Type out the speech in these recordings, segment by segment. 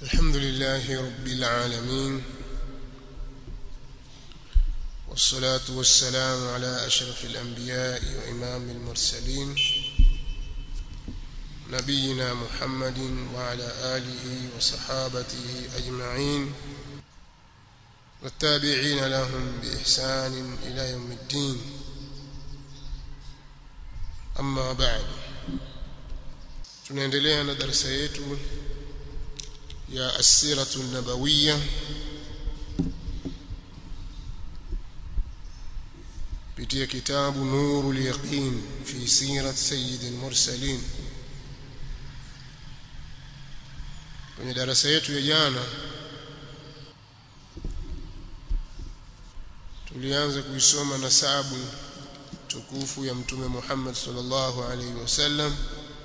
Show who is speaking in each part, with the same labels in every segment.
Speaker 1: الحمد لله رب العالمين والصلاة والسلام على أشرف الأنبياء وإمام المرسلين نبينا محمد وعلى آله وصحابته أجمعين والتابعين لهم بإحسان إلى يوم الدين أما بعد tunaendelea na darasa yetu ya asiratu nabawiyya kupitia kitabu nurul yaqin fi sirat sayyidil mursalin kwenye darasa yetu ya jana tulianza kuisoma nasabu tukufu ya mtume Muhammad sallallahu alaihi wasallam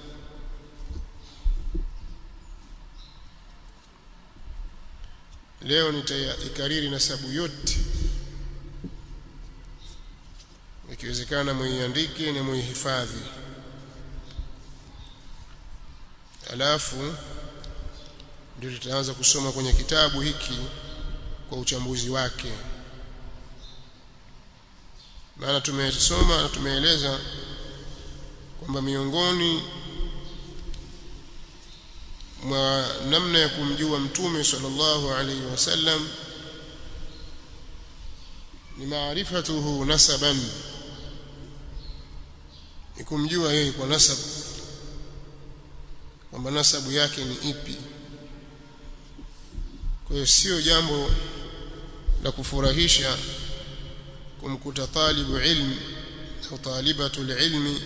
Speaker 1: leo nitaikariri nasabu yote ikiwezekana muiandike na muihifadhi alafu ndio tutaanza kusoma kwenye kitabu hiki kwa uchambuzi wake maana tumesoma na tumeeleza kwamba miongoni mwa namna ya kumjua mtume sallallahu alaihi wasallam ni maarifatuhu nasaban ni kumjua yeye kwa nasab kwamba nasabu yake ni ipi kwa hiyo sio jambo la kufurahisha kumkuta talibu ilmi au talibatu ilmi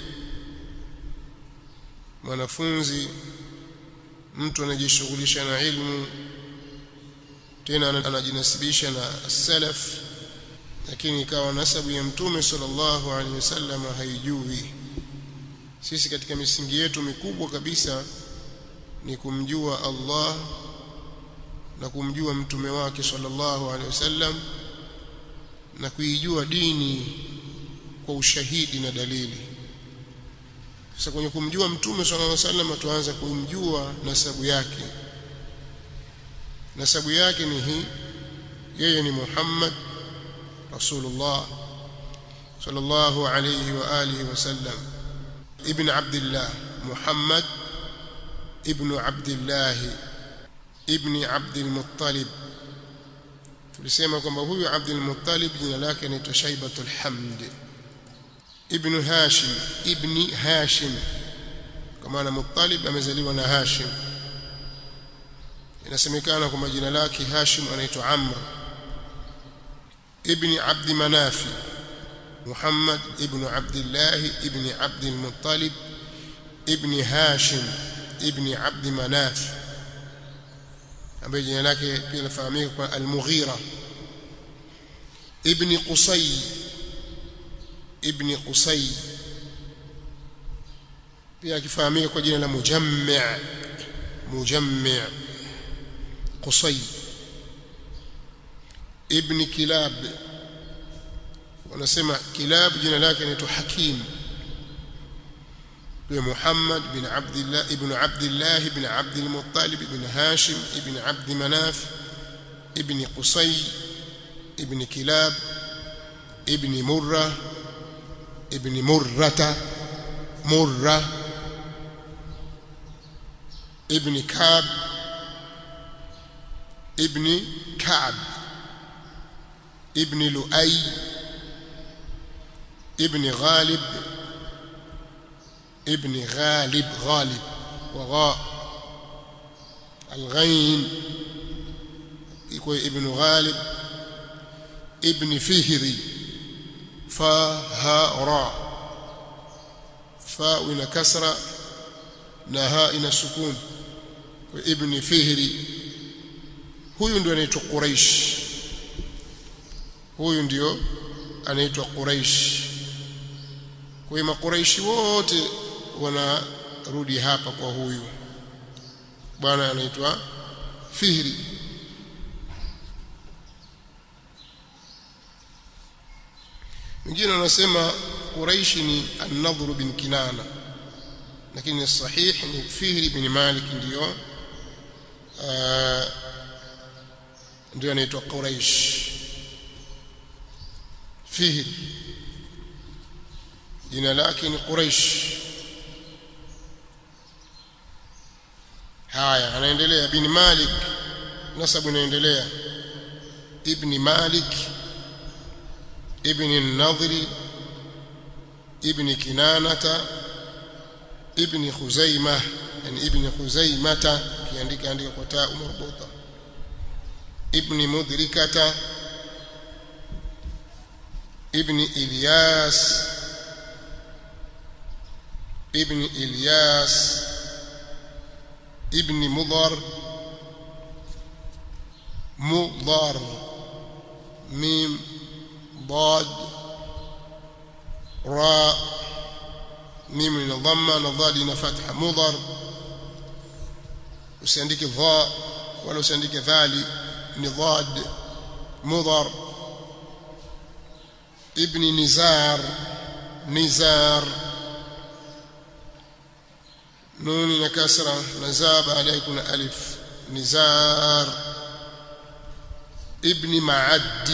Speaker 1: mwanafunzi mtu anajishughulisha na ilmu tena anajinasibisha na salaf lakini ikawa nasabu ya mtume sallallahu alaihi wasallam haijui sisi katika misingi yetu mikubwa kabisa ni kumjua Allah na kumjua mtume wake sallallahu alaihi wasallam na kuijua dini kwa ushahidi na dalili sasa kwenye kumjua mtume sallallahu alaihi wasallam tuanza kumjua nasabu yake nasabu yake ni hii yeye ni Muhammad Rasulullah sallallahu alayhi wa alihi wasallam ibn Abdullah Muhammad ibn Abdullah ibn Abdul Muttalib tulisema kwamba huyu Abdul Muttalib jina lake ni Shaibatul Hamd ibn Hashim ibn Hashim kwa maana Muttalib amezaliwa na Hashim inasemekana kwamba jina lake Hashim anaitwa Amr ibn Abd Manafi Muhammad ibn Abdullah ibn Abd al-Muttalib ibn Hashim ibn Abd Manaf ambaye jina lake pia linafahamika kwa Al-Mughira ibn Qusay ibn Qusay pia akifahamika kwa jina la Mujammi' Mujammi' Qusay ibn Kilab wanasema Kilab jina lake ni Hakim huyo Muhammad bin Abdullah ibn Abdullah ibn Abd al-Muttalib ibn Hashim ibn Abd Manaf ibn Qusay ibn Kilab ibn Murrah ابن مرة مرة ابن كعب ابن كعب ابن لؤي ابن غالب ابن غالب غالب وغاء الغين يكون ابن غالب ابن فهري fa ha ra fa ina kasra na ha ina sukun kwa ibn fihri huyu ndio anaitwa quraish huyu ndio anaitwa quraish kwa hiyo makuraishi wote wanarudi hapa kwa huyu bwana anaitwa fihri wengine wanasema Quraishi ni An-Nadhr bin Kinana lakini sahih ni Fihri bin Malik ndio ndio anaitwa Quraish Fihr jina lake ni Quraish haya anaendelea bin Malik nasabu inaendelea ibn Malik ibn an-Nadri ibn Kinanata ibn Khuzaimah yani ibn Khuzaimata kiandika andika kwa taa marbuta ibn Mudrikata ibn Ilyas ibn Ilyas ibn Mudhar مضر ميم ضاد راء ميم من ضمه نضاد ina fatha mudhar usiandike dha wala usiandike dhali ni dhad mudhar ibn nizar nizar nuni na kasra na za baadaye kuna alif nizar ابن معد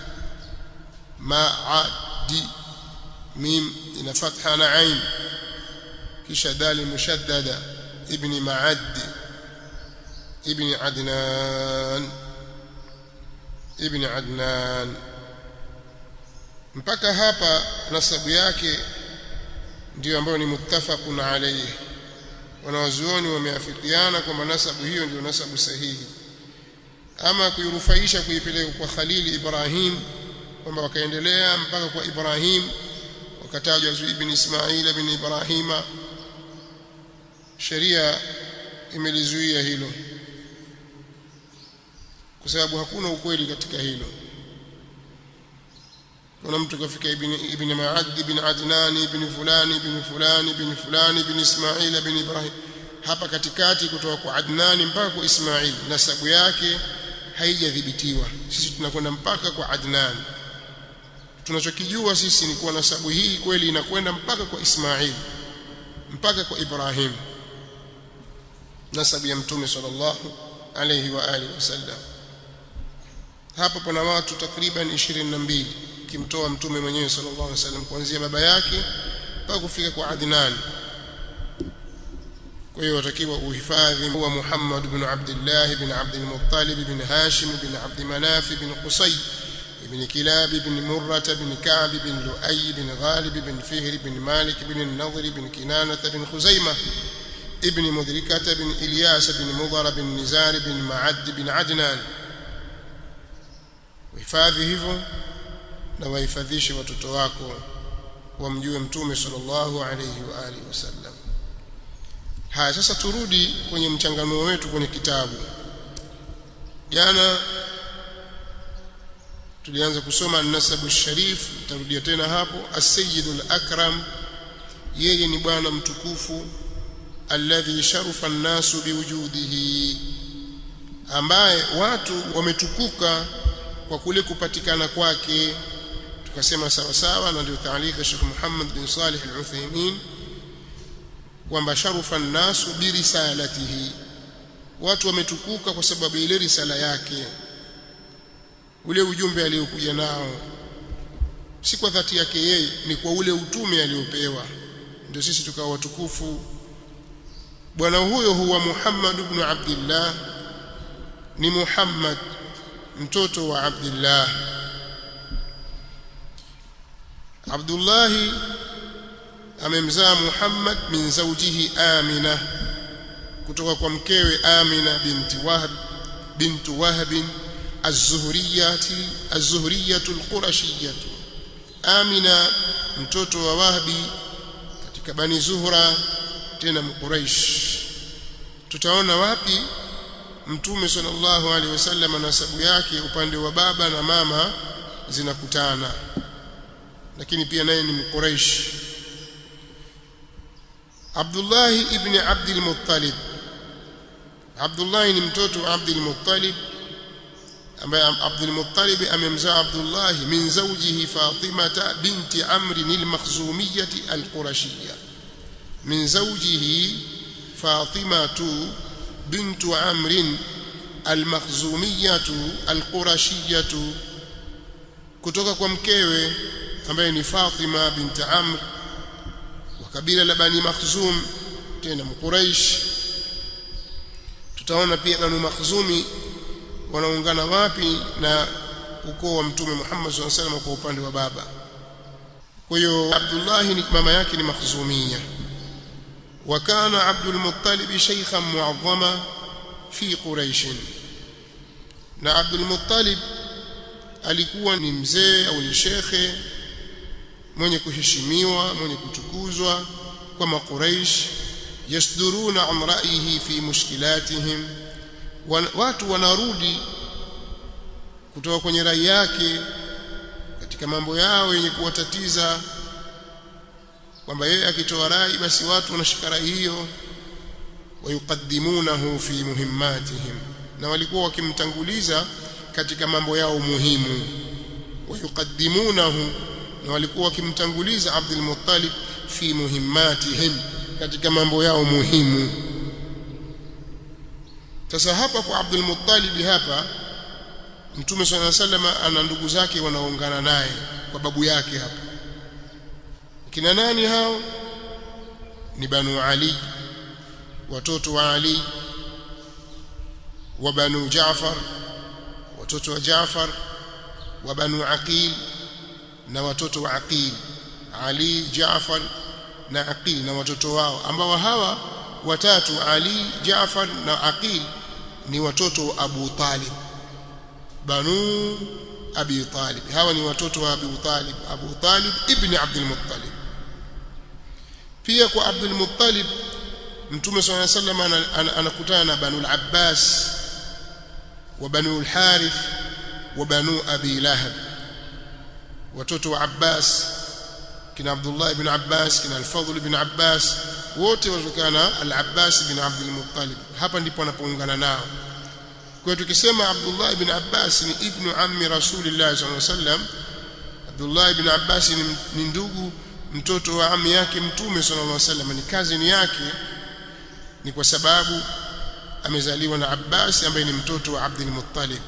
Speaker 1: معد ميم إن فتحة نعيم كش دال مشددة ابن معد ابن عدنان ابن عدنان mpaka hapa nasabu yake ndio ambayo ni muttafaqun alayhi wanawazuoni wameafikiana kwamba nasabu hiyo ndio nasabu sahihi ama kuirufaisha kuipeleka kwa Khalili Ibrahim kwamba wakaendelea mpaka kwa Ibrahim wakatajwa ibn Ismail ibn Ibrahima sheria imelizuia hilo kwa sababu hakuna ukweli katika hilo kuna mtu kafika ibn ibn Ma'ad ibn Adnan ibn fulani ibn fulani ibn fulani ibn Ismail ibn Ibrahim hapa katikati kutoka kwa Adnan mpaka kwa Ismail nasabu yake haijadhibitiwa sisi tunakwenda mpaka kwa Adnan tunachokijua sisi ni kuwa nasabu hii kweli inakwenda mpaka kwa Ismail mpaka kwa Ibrahim nasabu ya mtume sallallahu alayhi wa alihi wasallam hapa pana watu takriban 22 kimtoa mtume mwenyewe sallallahu alayhi wasallam kuanzia baba yake mpaka kufika kwa Adnan kwa hiyo watakiwa uhifadhi huwa Muhammad ibn Abdullah ibn Abd al-Muttalib ibn Hashim ibn Abd Manaf ibn Qusay ibn Kilab ibn Murrah ibn Ka'b ibn Lu'ay ibn Ghalib ibn Fihr ibn Malik ibn al-Nadhr ibn Kinanah ibn Khuzaimah ibn Mudrikah ibn Ilyas ibn Mudhar ibn Nizar ibn Ma'ad ibn Adnan uhifadhi hivyo na wahifadhishe watoto wako wamjue mtume sallallahu alayhi wa alihi wasallam haya sasa turudi kwenye mchanganuo wetu kwenye kitabu jana tulianza kusoma nasabu sharif tarudia tena hapo as-sayyidul akram yeye ni bwana mtukufu alladhi sharufa an-nasu biwujudihi ambaye watu wametukuka kwa kule kupatikana kwake tukasema sawa sawa na ndio taalika Sheikh Muhammad bin Salih al-Uthaymeen kwamba sharufa nasu birisalatihi watu wametukuka kwa sababu ile risala yake ule ujumbe aliokuja nao si kwa dhati yake yeye ni kwa ule utume aliopewa ndio sisi tukawa watukufu bwana huyo huwa Muhammad ibn Abdullah ni Muhammad mtoto wa Abdullah Abdullah amemzaa Muhammad min zawjihi Amina kutoka kwa mkewe Amina binti Wahab bintu Wahab az-Zuhriyati az-Zuhriyatu al-Qurashiyatu Amina mtoto wa Wahabi katika Bani Zuhra tena Quraish tutaona wapi Mtume sallallahu alaihi wasallam nasabu yake upande wa baba na mama zinakutana lakini pia naye ni Mquraish Abdullah ibn Abdul Muttalib Abdullah ni mtoto wa Abdul Muttalib ambaye Abdul Muttalib amemzaa Abdullah min zawjihi Fatima binti Amr al-Makhzumiyyah al-Qurashiyyah min zawjihi Fatima bintu Amr al-Makhzumiyatu al-Qurashiyatu kutoka kwa mkewe ambaye ni Fatima binti Amr wa kabila la Bani Makhzum tena mquraish tutaona pia Banu Makhzumi wanaungana wapi na ukoo wa mtume Muhammad SAW wasallam kwa upande wa baba kwa hiyo Abdullah ni mama yake ni Makhzumia وكان عبد المطلب شيخا معظما في قريش na Abdul Muttalib alikuwa ni mzee au ni shekhe mwenye kuheshimiwa mwenye kutukuzwa kwa makuraish yasduruna an ra'yihi fi mushkilatihim watu wanarudi kutoka kwenye rai yake katika mambo yao yenye kuwatatiza kwamba yeye akitoa rai basi watu wanashika rai hiyo wayukaddimunahu fi muhimmatihim na walikuwa wakimtanguliza katika mambo yao muhimu wayukaddimunahu na walikuwa wakimtanguliza Abdul Muttalib fi muhimmatihim katika mambo yao muhimu sasa hapa kwa Abdul Muttalib hapa Mtume صلى الله عليه وسلم ana ndugu zake wanaungana naye kwa babu yake hapa kina nani hao ni Banu Ali watoto wa Ali wa Banu Jaafar watoto wa Jaafar wa Banu Aqil na watoto wa Aqil Ali Jaafar na Aqil na watoto wao ambao hawa watatu Ali Jaafar na Aqil ni watoto wa Abu Talib Banu Abi Talib hawa ni watoto wa Abu Talib Abu Talib ibn Abdul Muttalib pia kwa Abdul Muttalib Mtume صلى الله عليه وسلم anakutana na Banu al-Abbas wa Banu al-Harith wa Banu Abi Lahab watoto wa Abbas kina Abdullah ibn Abbas kina Al-Fadhl ibn Abbas wote watokana Al-Abbas ibn Abdul Muttalib hapa ndipo anapoungana nao kwa tukisema Abdullah ibn Abbas ni ibnu ammi Rasulillah sallallahu alaihi wasallam Abdullah ibn Abbas ni ndugu mtoto wa ammi yake mtume sallallahu alaihi wasallam ni cousin yake ni kwa sababu amezaliwa na Abbas ambaye ni mtoto wa Abdul Muttalib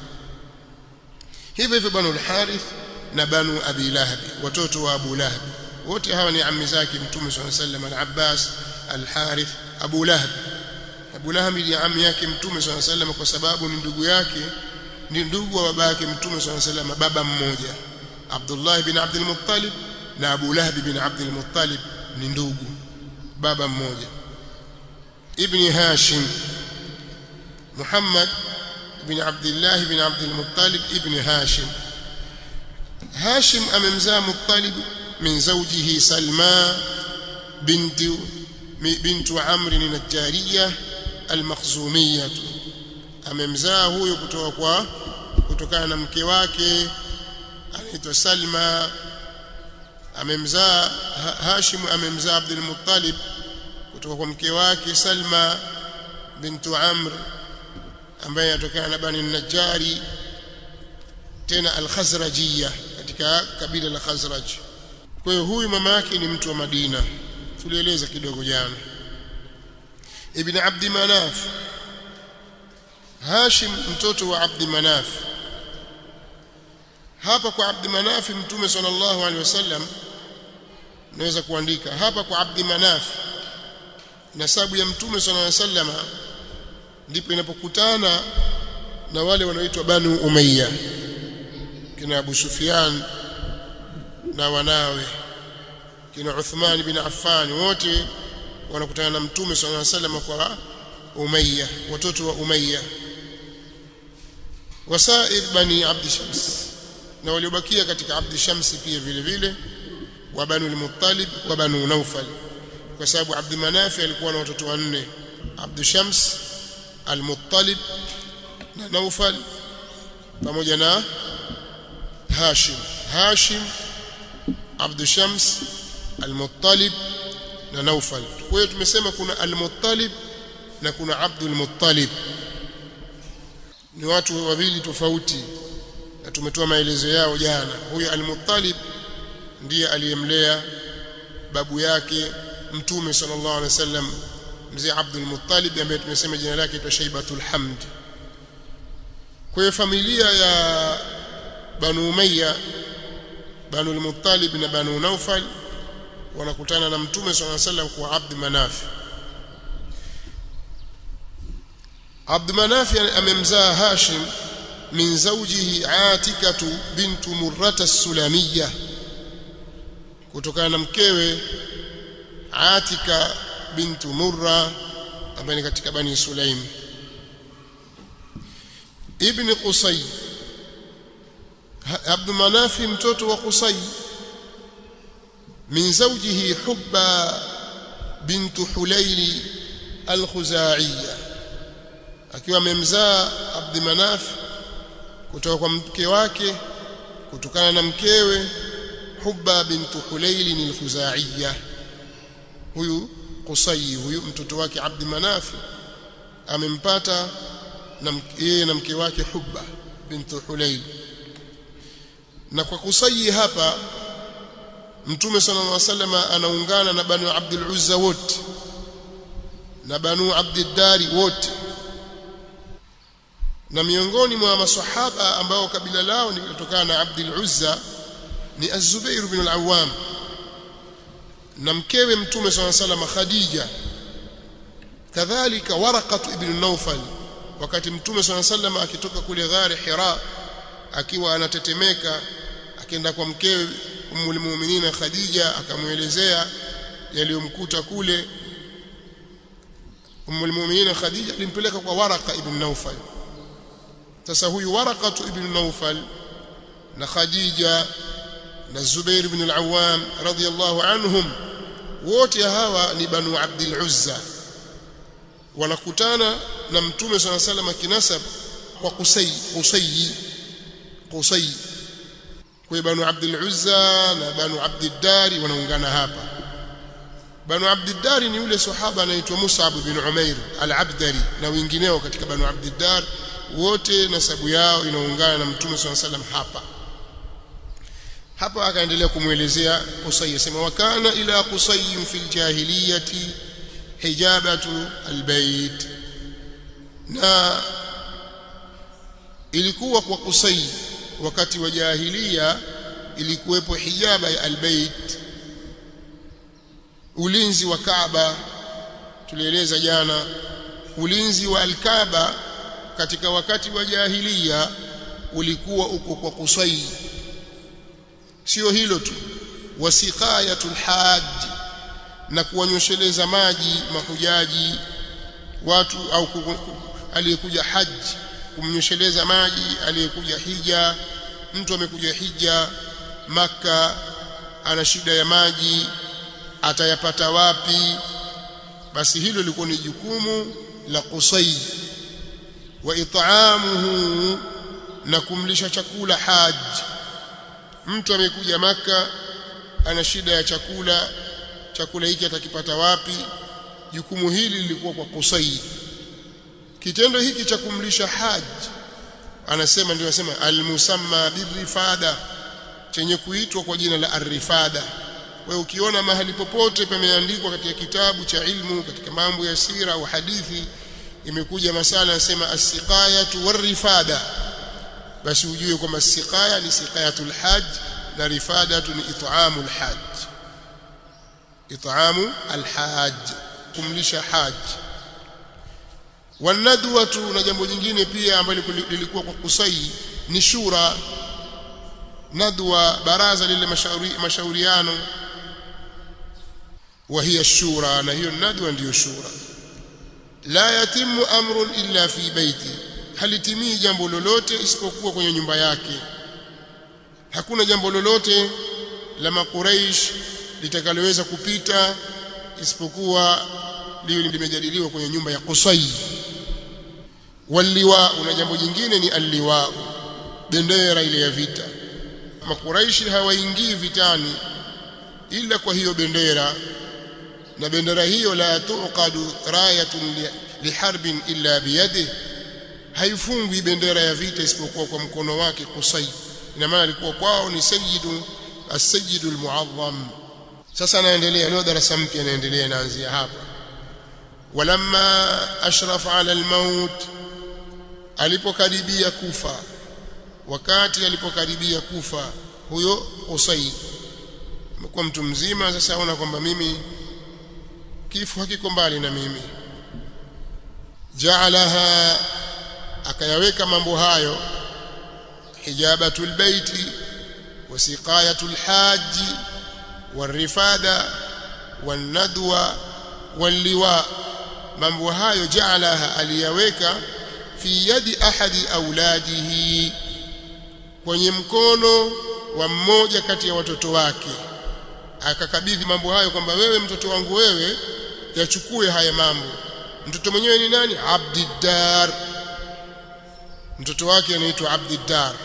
Speaker 1: hivyo hivyo banu al-Harith na banu Abi Lahab watoto wa Abu Lahab wote hawa ni ammi zake mtume sallallahu alaihi wasallam al-Abbas al-Harith Abu Lahab Abu Lahab ni ammi yake mtume sallallahu alaihi wasallam kwa sababu ni ndugu yake ni ndugu wa baba yake mtume sallallahu alaihi wasallam baba mmoja Abdullah ibn Abdul Muttalib na Abu Lahab ibn Abdul Muttalib ni ndugu baba mmoja ibn Hashim Muhammad ibn Abdullah ibn Abdul Muttalib ibn Hashim Hashim amemzaa Muttalib min zawjihi Salma binti bintu Amr an-Najjariyah al-Makhzumiyah amemzaa huyo kutoka kwa kutokana na mke wake anaitwa Salma amemzaa Hashim amemzaa Abdul Muttalib kutoka kwa mke wake Salma bintu Amr ambaye anatokana na Bani Najjari tena al-Khazrajiyya katika kabila la Khazraj kwa hiyo huyu mama yake ni mtu wa Madina tulieleza kidogo jana Ibn Abd Manaf Hashim mtoto wa Abd Manaf hapa kwa Abd Manaf mtume sallallahu alaihi wasallam naweza kuandika hapa kwa Abd Manaf nasabu ya mtume sallallahu alaihi wasallam ndipo inapokutana na wale wanaoitwa Banu Umayya kina Abu Sufyan na wanawe kina Uthman bin Affan wote wanakutana na mtume sallallahu alaihi wasallam kwa Umayya watoto wa Umayya wasair bani Abd Shams na waliobakia katika Abd Shams pia vile vile wa Banu al-Muttalib wa Banu Naufal kwa sababu Abd Manaf alikuwa na watoto wanne Abd Shams al-Muttalib na Naufal pamoja na Hashim Hashim Abd Shams al-Muttalib na Naufal kwa hiyo tumesema kuna al-Muttalib na kuna Abdul Muttalib ni watu wawili tofauti na tumetoa maelezo yao jana huyu al-Muttalib ndiye aliyemlea babu yake mtume sallallahu alaihi wasallam mzee Abdul Muttalib ambaye tumesema jina lake ni Shaibatul Hamd kwa familia ya Banu Umayya Banu al-Muttalib na Banu Naufal wanakutana na Mtume swalla sallam kwa Abd Manaf Abd Manaf amemzaa Hashim min zawjihi Atikatu bintu Murrata as-Sulamiyya kutokana na mkewe Atika bintu Murra ambaye ni katika Bani Sulaim ibn Qusay Abd Manaf mtoto wa Qusay min zawjihi Hubba bintu Hulayl al-Khuzaiya akiwa amemzaa Abd Manaf kutoka kwa mke wake kutokana na mkewe Hubba bintu Hulayl al-Khuzaiya huyu Qusay huyu mtoto wake Abd Manaf amempata na yeye na mke wake Hubba bintu Hulayl na kwa Qusay hapa Mtume sallallahu alaihi wasallam anaungana na Banu Abdul Uzza wote na Banu Abdid Dari wote na miongoni mwa maswahaba ambao kabila lao ni kutokana na Abdul Uzza ni Az-Zubair bin al-Awwam na mkewe Mtume swalla sallam Khadija kadhalika Waraqat ibn Nawfal wakati Mtume swalla sallam akitoka kule ghari Hira akiwa anatetemeka akaenda kwa mkewe Ummul Mu'minin Khadija akamuelezea yaliyomkuta kule Ummul Mu'minin Khadija alimpeleka kwa Waraqa ibn Nawfal sasa huyu Waraqat ibn Nawfal na Khadija na Zubair ibn al-Awwam radiyallahu anhum wote hawa ni Banu Abdul Uzza wanakutana na Mtume صلى الله عليه وسلم kinasab kwa Qusay Qusay Qusay kwa Banu Abdul Uzza na Banu Abdul Dari wanaungana hapa Banu Abdul Dari ni yule sahaba anaitwa Mus'ab bin Umair al-Abdari na wengineo katika Banu Abdul Dar wote nasabu yao inaungana na Mtume صلى الله عليه وسلم hapa hapa akaendelea kumwelezea Qusay sema wakana ila Qusay fil jahiliyati hijabatu albayt na ilikuwa kwa Qusay wakati wa jahiliya ilikuwepo hijaba ya albayt ulinzi wa Kaaba tulieleza jana ulinzi wa alkaaba katika wakati wa jahiliya ulikuwa uko kwa Qusay sio hilo tu wasiqayatul hajj na kuwanyosheleza maji mahujaji watu au aliyekuja haji kumnyosheleza maji aliyekuja hija mtu amekuja hija maka ana shida ya maji atayapata wapi basi hilo lilikuwa ni jukumu la Qusay wa it'amuhu na kumlisha chakula haji mtu amekuja maka ana shida ya chakula chakula hiki atakipata wapi jukumu hili lilikuwa kwa Qusay kitendo hiki cha kumlisha haji anasema ndio anasema almusamma birifada chenye kuitwa kwa jina la arifada wewe ukiona mahali popote pameandikwa katika kitabu cha ilmu katika mambo ya sira au hadithi imekuja masala yanasema as-siqayatu war-rifada basi ujue kwamba siqaya ni siqayatul hajj na rifadatu ni it'amul hajj it'amu alhajj kumlisha hajj wanadwatu na jambo jingine pia ambalo lilikuwa kwa kusai ni shura nadwa baraza lile mashauri mashauriano wa hiya shura na hiyo nadwa ndiyo shura la yatimu amrun illa fi baiti halitimii jambo lolote isipokuwa kwenye nyumba yake hakuna jambo lolote la makuraish litakaloweza kupita isipokuwa liwe limejadiliwa kwenye nyumba ya Qusay waliwa na jambo jingine ni alliwa bendera ile ya vita makuraishi hawaingii vitani ila kwa hiyo bendera na bendera hiyo la tuqadu rayatun liharbin illa biyadihi haifungwi bendera ya vita isipokuwa kwa mkono wake Qusay ina maana alikuwa kwao ni sayyidu as-sayyidu al-mu'azzam sasa anaendelea leo darasa mpya anaendelea inaanzia hapa walamma ashrafa ala al-maut alipokaribia kufa wakati alipokaribia kufa huyo Qusay amekuwa mtu mzima sasa aona kwamba mimi kifo hakiko mbali na mimi jaalaha akayaweka mambo hayo hijabatul baiti wasiqayatul haji warifada wanadwa walliwa mambo hayo jaalaha aliyaweka fi yadi ahadi auladihi kwenye mkono wa mmoja kati ya watoto wake akakabidhi mambo hayo kwamba wewe mtoto wangu wewe yachukue haya mambo mtoto mwenyewe ni nani Abdiddar mtoto wake anaitwa Abdiddar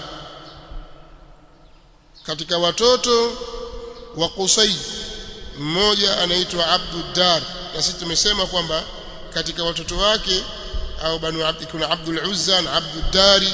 Speaker 1: katika watoto wa Qusay mmoja anaitwa Abduddar na sisi tumesema kwamba katika watoto wake au banu abdi kuna Abdul Uzza na Abduddari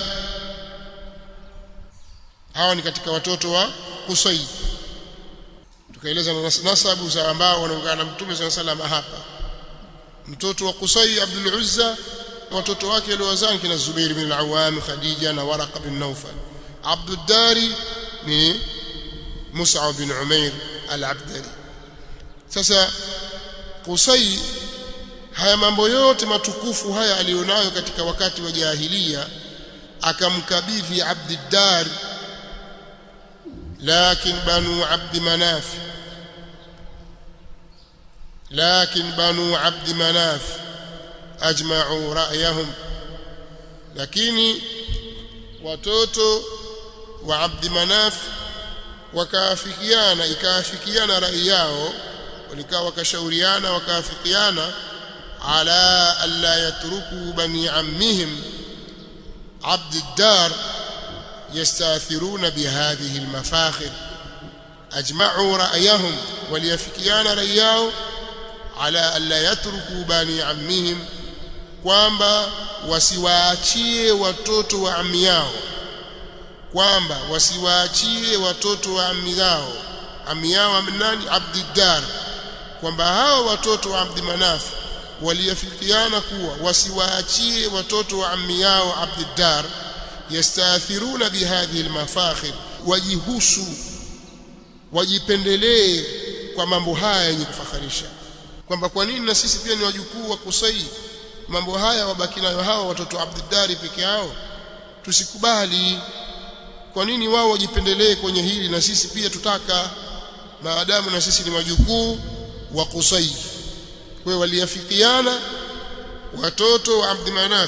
Speaker 1: hawa ni katika watoto wa Qusay tukaeleza nasabu za ambao wanaungana na Mtume صلى الله عليه hapa mtoto wa Qusay Abdul Uzza watoto wake waliowazaa kina Zubair bin al-Awwam Khadija na Waraqa bin Nawfal Abduddari ni Mus'ab bin Umair al-Abdali sasa Qusay haya mambo yote matukufu haya alionayo katika wakati wa jahiliya akamkabidhi Abdiddar لكن بنو عبد مناف لكن بنو عبد مناف أجمعوا رأيهم lakini watoto wa Abdi Manaf wakaafikiana ikaafikiana rai yao walikaa wakashauriana wakaafikiana ala alla yatruku bani ammihim Abd ad-Dar يستاثرون بهذه المفاخر أجمعوا رأيهم وليفكيان رأياه على ألا يتركوا بني عمهم kwamba wasiwaachie watoto wa ammi yao kwamba wasiwaachie watoto wa ammi yao ammi yao nani Abdiddar kwamba hao watoto wa Abdi Manaf waliafikiana kuwa wasiwaachie watoto wa ammi yao Abdiddar yastathiruna bihadhihi almafakhir wajihusu wajipendelee kwa mambo haya yenye kufakharisha kwamba kwa nini na sisi pia ni wajukuu wa Kusai mambo haya wabaki nayo hawa watoto Abdiddari peke yao tusikubali kwa nini wao wajipendelee kwenye hili na sisi pia tutaka maadamu na sisi ni wajukuu wa Kusai kwa waliafikiana watoto wa Abdi Manaf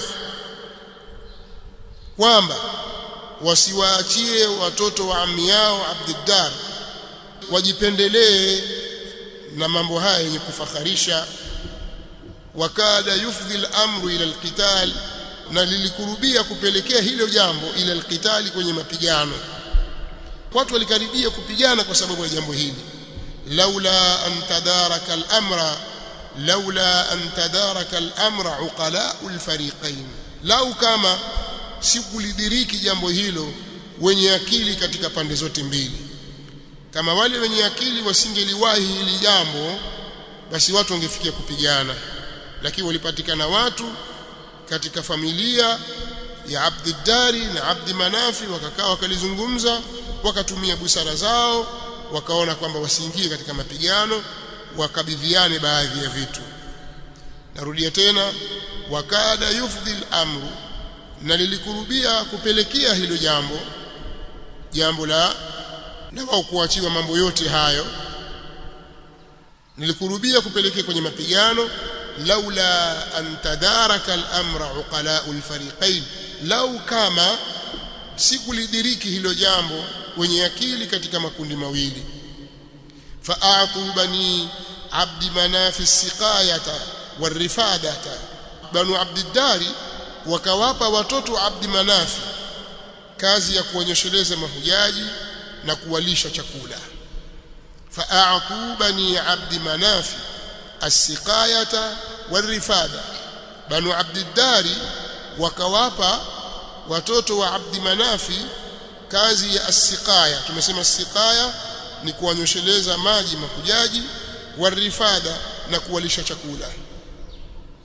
Speaker 1: kwamba wasiwaachie watoto wa ammi yao Abdiddar wajipendelee na mambo haya yenye kufakharisha wakada yufdhi al-amru ila al-qital na lilikurubia kupelekea hilo jambo ila al-qitali kwenye mapigano watu walikaribia kupigana kwa sababu ya jambo hili laula an tadaraka al-amra laula an tadaraka al-amra uqala'u al-fariqain lau kama sikulidiriki jambo hilo wenye akili katika pande zote mbili kama wale wenye akili wasingeliwahi hili jambo basi watu wangefikia kupigana lakini walipatikana watu katika familia ya Abdiddari na Abdi Manafi wakakaa wakalizungumza wakatumia busara zao wakaona kwamba wasiingie katika mapigano wakabidhiane baadhi ya vitu narudia tena wakada yufdhi amru na lilikurubia kupelekea hilo jambo jambo la na wao kuachiwa mambo yote hayo nilikurubia kupelekea kwenye mapigano laula an tadaraka al-amra uqala'u al-fariqain lau kama sikulidiriki hilo jambo wenye akili katika makundi mawili fa'atu bani abdi manafi siqayata warifadata banu abdiddari wakawapa watoto wa abdi manafi kazi ya kuonyesheleza mahujaji na kuwalisha chakula fa'atu bani abdi manafi as-siqayata warifada banu abdiddari wakawapa watoto wa abdi manafi kazi ya as-siqaya tumesema as-siqaya ni kuwanyosheleza maji mahujaji warifada na kuwalisha chakula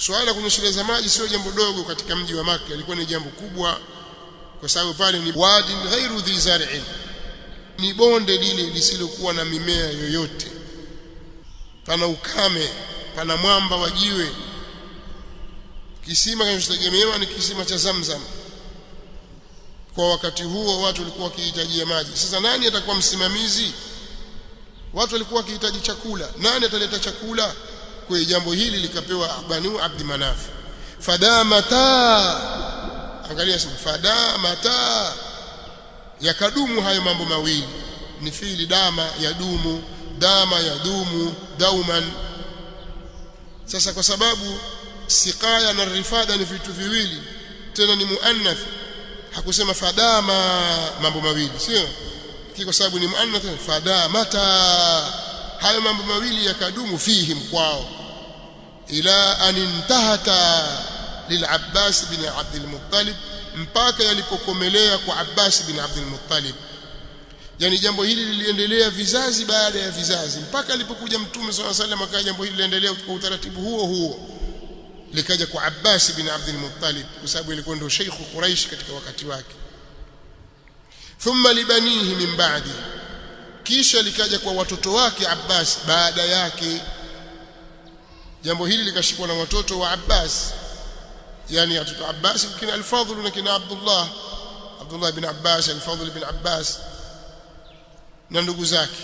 Speaker 1: swala la kunyesheleza maji sio jambo dogo katika mji wa Makka ilikuwa ni jambo kubwa kwa sababu pale ni wadin ghairu dhi zar'in ni bonde lile lisilokuwa na mimea yoyote pana ukame pana mwamba wa jiwe kisima kinachotegemewa ni kisima cha Zamzam kwa wakati huo watu walikuwa wakihitajia maji sasa nani atakuwa msimamizi watu walikuwa wakihitaji chakula nani ataleta chakula kwa jambo hili likapewa Banu Abdi Manaf fadamata angalia sema fadamata yakadumu hayo mambo mawili ni fiili dama yadumu dama yadumu dauman sasa kwa sababu siqaya na rifada ni vitu viwili tena ni muannath hakusema fadama mambo mawili sio kwa sababu ni muannath fadamata hayo mambo mawili yakadumu fihim kwao ila an intahata lil'abbas bin abd al-muttalib mpaka yalipokomelea kwa Abbas bin Abdul Muttalib yani jambo hili liliendelea vizazi baada ya vizazi mpaka alipokuja mtume swalla sallam akaja jambo hili liendelea kwa utaratibu huo huo likaja kwa Abbas bin Abdul Muttalib kwa sababu ilikuwa ndio Sheikh Quraish katika wakati wake thumma libanihi min ba'di kisha likaja kwa watoto wake Abbas baada yake jambo hili likashikwa na watoto wa Abbas yani watoto Abbas kina al-Fadhl na kina Abdullah Abdullah ibn Abbas al-Fadhl ibn Abbas na ndugu zake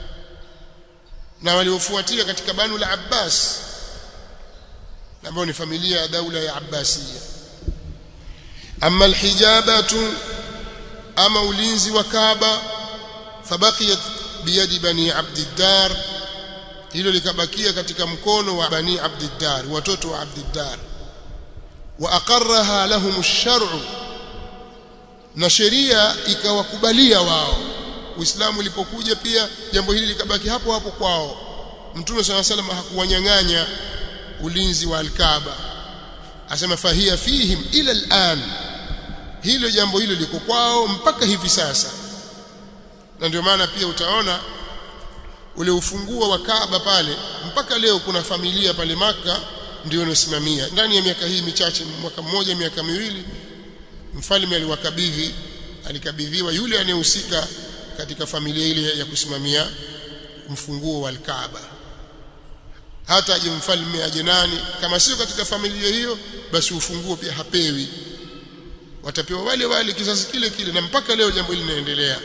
Speaker 1: na waliofuatia katika banu la Abbas ambao ni familia ya daula ya Abbasiya amma al-hijabatu ama ulinzi wa Kaaba fabaqiyat biyadi bani Abdiddar hilo likabakia katika mkono wa bani Abdiddar watoto wa Abdiddar واقرها لهم الشرع na sheria ikawakubalia wao Uislamu ulipokuja pia jambo hili likabaki hapo hapo kwao Mtume صلى الله عليه وسلم hakuwanyang'anya ulinzi wa Al-Kaaba asema fahia fihim ila al-an hilo jambo hilo liko kwao mpaka hivi sasa na ndio maana pia utaona ule ufunguo wa Kaaba pale mpaka leo kuna familia pale maka ndio inasimamia ndani ya miaka hii michache mwaka mmoja miaka miwili mfalme aliwakabidhi alikabidhiwa yule anayehusika katika familia ile ya kusimamia mfunguo wa Kaaba hata aje mfalme aje nani kama sio katika familia hiyo basi ufunguo pia hapewi watapewa wale wale kizazi kile kile na mpaka leo jambo hili linaendelea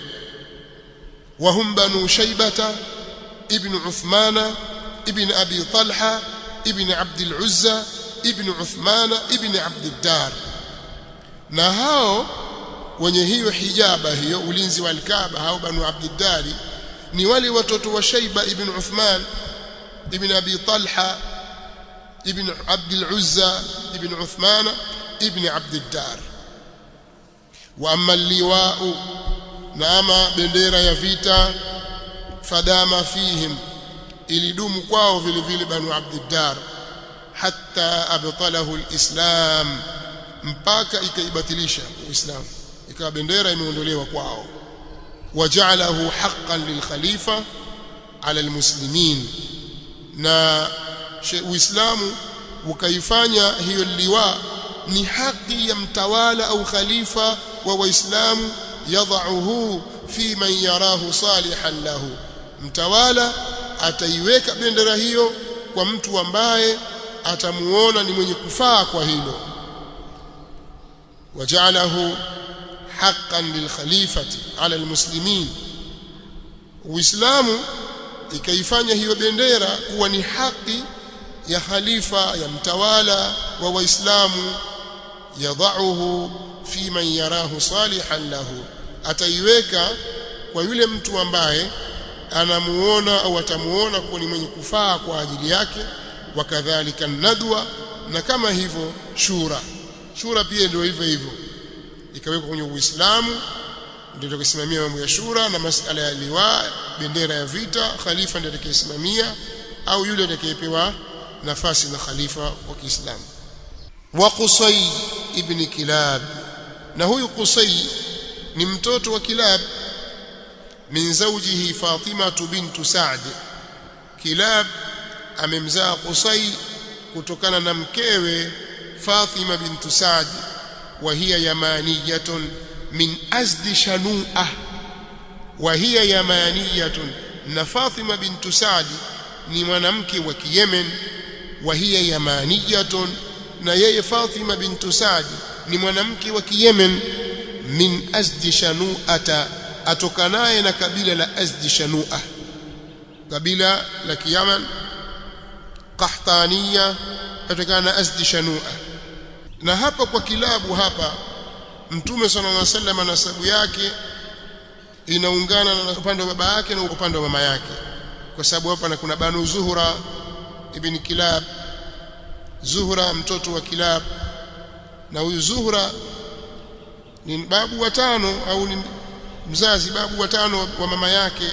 Speaker 1: wahum banu shaybata ibn uthmana ibn abi talha ibn abd al-uzza ibn uthmana ibn abd ad-dar na hao wenye hiyo hijaba hiyo ulinzi wa al-kaaba hao banu abd ad-dar ni wale watoto wa shayba ibn uthman ibn abi talha ibn abd al-uzza ibn uthmana ibn abd ad-dar wa amma al-liwa'u na ama bendera ya vita fadama fihim ilidumu kwao vile vile banu abdiddar hatta abtalahu alislam mpaka ikaibatilisha uislamu ikawa bendera imeondolewa kwao waja'alahu haqqan lilkhalifa ala almuslimin na uislamu ukaifanya hiyo liwa ni haki ya mtawala au khalifa wa waislamu yadhauhu fi man yarahu salihan lahu mtawala ataiweka bendera hiyo kwa mtu ambaye atamuona ni mwenye kufaa kwa hilo wajalahu haqqan lilkhalifati ala almuslimin uislamu ikaifanya hiyo bendera kuwa ni haki ya khalifa ya mtawala wa waislamu yadhauhu fi man yarahu salihan lahu ataiweka kwa yule mtu ambaye anamuona au atamuona kuwa ni mwenye kufaa kwa ajili yake wakadhalika nadwa na kama hivyo shura shura pia ndio hivyo hivyo ikawekwa kwenye Uislamu ndio tukisimamia mambo ya shura na masala ya liwa bendera ya vita khalifa ndiye atakayesimamia au yule atakayepewa nafasi na khalifa wa Kiislamu wa Qusay ibn Kilab na huyu Qusay ni mtoto wa Kilab min zawjihi Fatima bintu Sa'd Kilab amemzaa Qusay kutokana na mkewe Fatima bintu Saad wa hiya yamaniyatun min azdi shanu'ah wa hiya yamaniyatun na Fatima bintu Saad ni mwanamke wa Yemen wa hiya yamaniyatun na yeye Fatima bintu Saad ni mwanamke wa Yemen min azdi shanu'ata atokanaye na kabila la azdi shanu'ah kabila la Yaman qahtaniya kutokana na azdi shanu'ah na hapa kwa kilabu hapa mtume sallallahu alaihi wasallam nasabu yake inaungana na upande wa baba yake na upande wa mama yake kwa sababu hapa kuna banu zuhra ibn kilab zuhra mtoto wa kilab na huyu zuhra ni babu watano au ni mzazi babu watano wa mama yake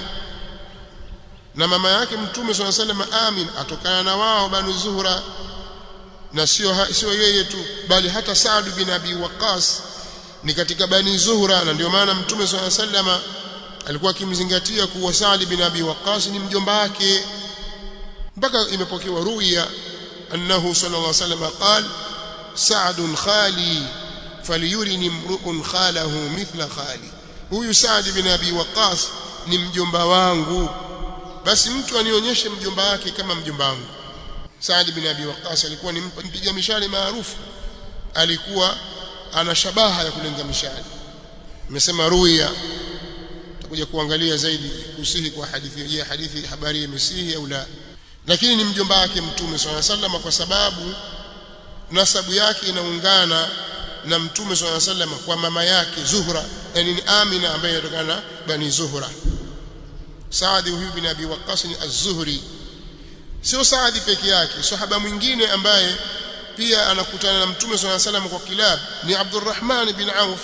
Speaker 1: na mama yake mtume swalla sallam amin atokana na wao banu zuhra na sio sio yeye tu bali hata Saad bin Abi Waqas ni katika bani Zuhra na ndio maana mtume swalla sallama alikuwa akimzingatia kuwa Saad bin Abi Waqas ni mjomba wake mpaka imepokewa ruya annahu sallallahu alaihi wasallam qala Sa'd khali falyurini mru'un khalahu mithla khali huyu Saad bin Abi Waqas ni mjomba wangu basi mtu anionyeshe mjomba wake kama mjomba wangu Saad bin Abi Waqqas alikuwa ni mpiga mishale maarufu alikuwa ana shabaha ya kulenga mishale nimesema ruya tutakuja kuangalia zaidi kusihi kwa hadithi je hadithi habari imesihi au la lakini ni mjomba wake mtume swalla sallam kwa sababu nasabu yake inaungana na mtume swalla sallam kwa mama yake Zuhra yani ni Amina ambaye inatokana na bani Zuhra Saad huyu bin Abi Waqqas ni az-Zuhri sio Saadi peke yake sahaba mwingine ambaye pia anakutana na mtume swalla salam kwa kilab ni Abdurrahman bin Auf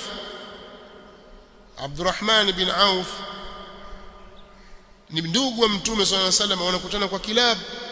Speaker 1: Abdurrahman bin Auf ni ndugu wa mtume swalla salam wanakutana kwa kilab